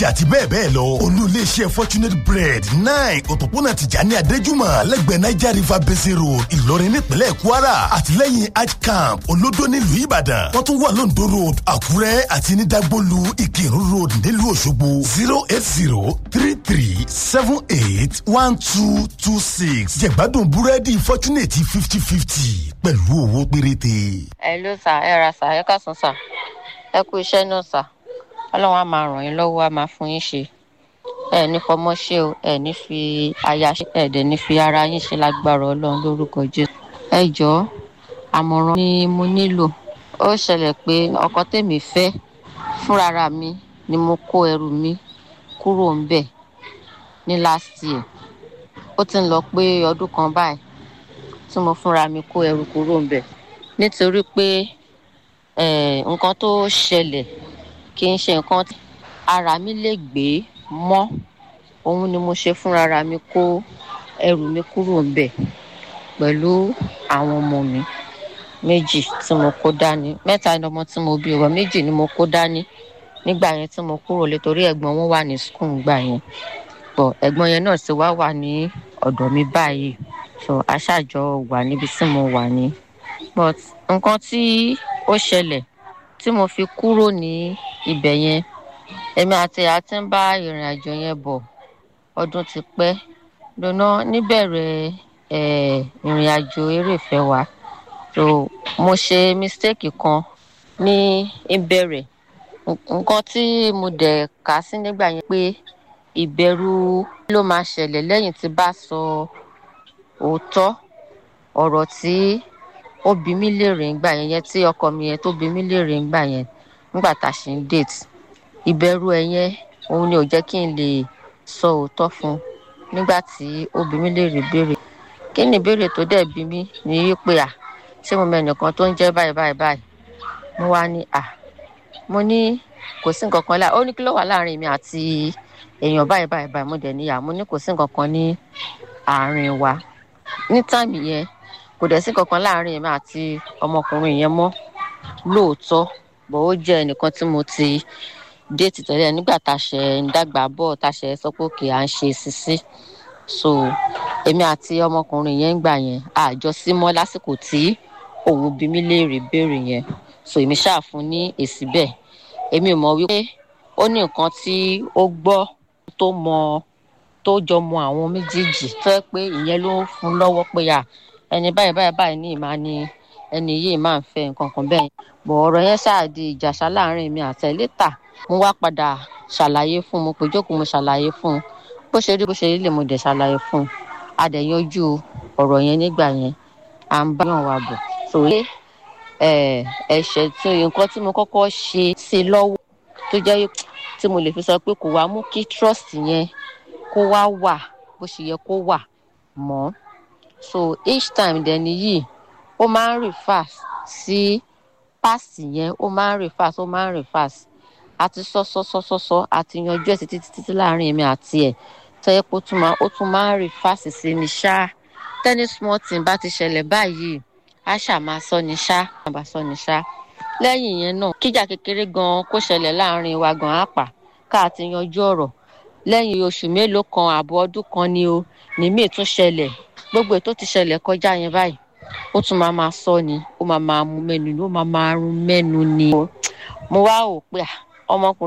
àti bẹ́ẹ̀ bẹ́ẹ̀ lọ olú iléeṣẹ́ fortunate bread nine òpópónà tìjàní adéjúmọ̀ lẹ́gbẹ̀ẹ́ niger river basin road ìlọrin nípínlẹ̀ kwara àtìlẹ́yìn hajj camp olódó nílùú ìbàdàn wọ́n tún wà lóńdó road àkúrẹ́ àti ní dagbolu ìkírun road nílùú òṣogbo zero eight zero three three seven eight one two two six jẹ̀gbádùn búrẹ́dì fortunate fifty fifty pẹ̀lú owó péréte. ẹ ló sà ẹ ra sà ẹ kásán sà ẹ kú iṣẹ́ náà sà ọlọ́run á máa ràn yín lọ́wọ́ á máa fún yín ṣe ẹ ní fọmọ ṣe o ẹ ní fi aya ṣe ẹ dẹ̀ ní fi ara yín ṣe lágbára ọlọ́run lórúkọ jésù. ẹ jọ̀ọ́ àmọ̀ràn ni mo nílò ó ṣẹlẹ̀ pé ọkọ tèmi fẹ́ fúnrara mi ni mo kó ẹrù mi kúrò ń bẹ̀ ní last year ó ti ń lọ pé ọdún kan báyìí tí mo fúnra mi kó ẹrù kúrò ń bẹ̀ nítorí pé nǹkan tó ṣẹlẹ̀ kì í ṣe nǹkan tí ara mi lè gbé mọ́ òun ni mo ṣe fúnra mi kó ẹrù mi kúrò ńbẹ̀ pẹ̀lú àwọn ọmọ mi méjì tí mo kó dání mẹ́ta ni ọmọ tí mo bí ọ̀rọ̀ méjì ni mo kó dání nígbà yẹn tí mo kúrò lé torí ẹ̀gbọ́n wọn wà ní skul gbà yẹn pọ̀ ẹ̀gbọ́n yẹn náà sì wá wà ní ọ̀dọ̀ mi báyìí so aṣáájọ wà níbi tí mo wà ní but nǹkan tí ó ṣẹlẹ̀ tí mo fi kúrò ní ibẹ̀ yẹn èmi àti àti ń bá ìrìn àjò yẹn bọ̀ ọdún ti pẹ́ lónà níbẹ̀rẹ̀ ìrìn àjò eré ìfẹ́ wa so mo ṣe mistake kan ní ìbẹ̀rẹ̀ nǹkan tí mo dẹ̀ kà sí nígbà yẹn pé ìbẹ̀rù ló máa ṣẹlẹ̀ lẹ́yìn tí bá sọ òótọ́ ọ̀rọ̀ tí ó bí mí léèrè ńgbà yẹn yẹn tí ọkọ mi yẹn tó bí mí léèrè ńgbà yẹn nígbà tá a ṣe ń date ìbẹ̀rù ẹ̀ yẹn òun ni ò jẹ́ kí n lè sọ òótọ́ fún un nígbà tí ó bí mí léèrè béèrè kí ni ìbéèrè tó dẹ̀ bí mí ní wípé à ṣé mo mẹ́nìkan tó ń jẹ́ báyìí báyìí báyìí mo wá ní à mo ní kò sí nǹkan kan láà ó ní kí ló wà láàrin mi àti èèyàn báyìí báyìí báyìí mo dẹ̀ níyà mo ní kò sí nǹkan kan ní àárín wa ní táìmì yẹn kò dẹ̀ sí nǹkan kan láàrin mi àti ọmọkùnrin yẹn mọ́ lóòótọ́ bọ̀ ó jẹ́ ẹnìkan tí mo ti déètì tẹ́lẹ̀ nígbà tá a ṣe ń dàgbà bọ̀ tá a ṣe sọ pé òkè à ń ṣe sisi so èmi àti ọmọkùnrin yẹn ń gbà yẹn àjọ sí mọ́ lásìkò tí òun bí mi léèrè béèrè yẹn so èmi ṣáà fún ní èsì bẹ́ẹ̀ èmi ò mọ̀ wípé ó ní nǹkan tí ó gbọ́ tó mọ tó jọ mọ àwọn méjèèjì tó yẹ pé ìyẹn ló ń fún lọ́wọ́ pé à ẹni báyìí báyìí báyìí ní ìmáa ni ẹni yìí máa ń fẹ́ nǹkan kan bẹ́ẹ̀ bọ̀ ọ̀rọ̀ yẹn ṣáà di ìjàṣà láàrin mi àtẹ̀létà mo wá padà ṣàlàyé fún un mo pè jókòó mo ṣàlàyé fún un bó ṣe rí bó ṣe rí lè mo dẹ̀ ṣàlàyé fún un a dẹ̀ yanjú ọ̀rọ̀ yẹn nígbà yẹn à ń bá yàn wá bọ̀ sòye ẹ̀ṣẹ̀ tí nǹkan tí mo kọ́kọ́ ṣe sí lọ́wọ́ tó jẹ́ tí mo lè fi sọ pé kò wá mú kí trust yẹn kó wá wà bó ṣe yẹ kó wà mọ́ so each time dẹ̀ nìyí ó máa ń refer sí past yẹn ó máa ń refer ó máa ń refer àti sọ́sọ́sọ́sọ́ àti yanjú ẹ̀ títí títí láàrin èmi àti ẹ̀ tẹ́yẹ́ pé ó tún máa ń refer sí mi ṣá tẹ́ni small thing bá ti ṣẹlẹ̀ báyìí á ṣà máa sọ ni ṣá máa sọ ni ṣá lẹ́yìn yẹn náà kíjà kékeré gan kó ṣẹlẹ̀ láàrin wa gan àpà ká ti yanjú ọ̀rọ̀ lẹ́yìn oṣù mélòó kan àbọ̀ ọdún kan ni o nìmíì tún ṣẹlẹ̀ gbogbo ètò ti ṣẹlẹ̀ kọjá yẹn báyìí ó tún máa máa sọ ni ó máa máa mú mẹ́nu ni ó máa máa rún mẹ́nu ni mo wá ò pé ọmọkùnrin.